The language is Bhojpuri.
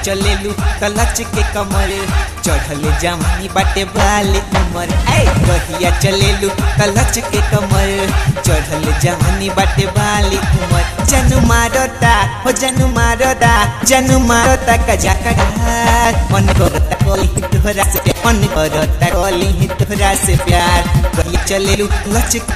चलेलू त लच के कमर चढ़ल जवानी बाटे बाली उमर ऐ कहिया चलेलू त लच के कमर चढ़ल जवानी बाटे बाली उमर जनु मारता हो जनु मारता जनु मारता कजा कजा मन करता कोली तोहरा से मन करता कोली तोहरा से प्यार कहिया चलेलू लच